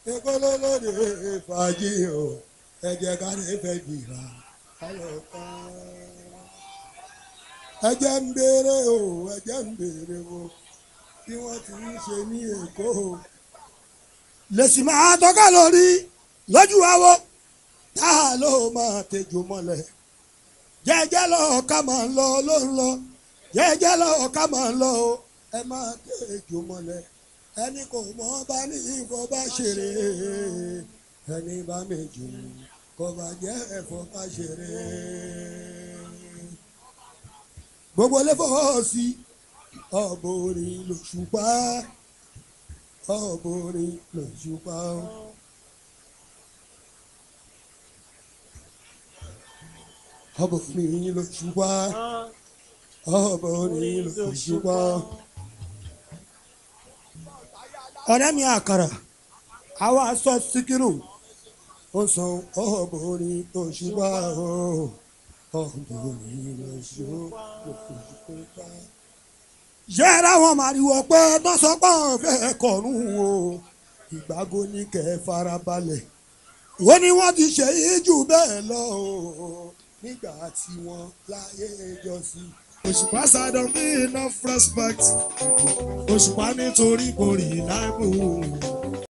èkó ló lóde fàájì o ẹ jẹ́ ká ní fẹ́ gbìrà kálọ̀ ká. ẹjẹ́ ń béèrè o ẹjẹ́ ń béèrè o bí wọ́n ti ń ṣe ní èkó o. lèsì máa tọ́ka lórí lójú àwọ̀ tá a ló máa tẹjú mọ́lẹ̀ jẹ́jẹ́ lọ ká máa ń lọ ló ń lọ jẹ́jẹ́ lọ ká máa ń lọ o ẹ máa tẹjú mọ́lẹ̀ ẹni kò mọ̀ bá ní ìfọ̀ bá ṣeré ẹni bá méjì kò bá jẹ́ ẹ̀fọ́ bá ṣeré. gbogbo lẹ́fọ̀ sí ọ̀bọ̀rin lòṣùpá ọ̀bọ̀rin lòṣùpá. ọ̀bọ̀rin lòṣùpá ọ̀bọ̀rin lòṣùpá. ọ̀rẹ́ mi àkàrà àwa sọ síkírù ó san ọ̀bọ̀rin lòṣùpá ọ̀bọ̀rin lòṣùpá. yẹ́ra wọn màrìwọ̀ pé tọ́sọ́pọ̀ fẹ́ kọ̀ọ̀rùn o ìgbàgo ní kẹ́ ẹ farabalẹ̀ ó ní wọ́n ti ṣe é jù bẹ́ẹ̀ lọ o nígbà tí wọ́n láyé jọ sí. òṣùpá sádọ bí enough respect òṣùpá nítorí kò rí láìpẹ́ òun.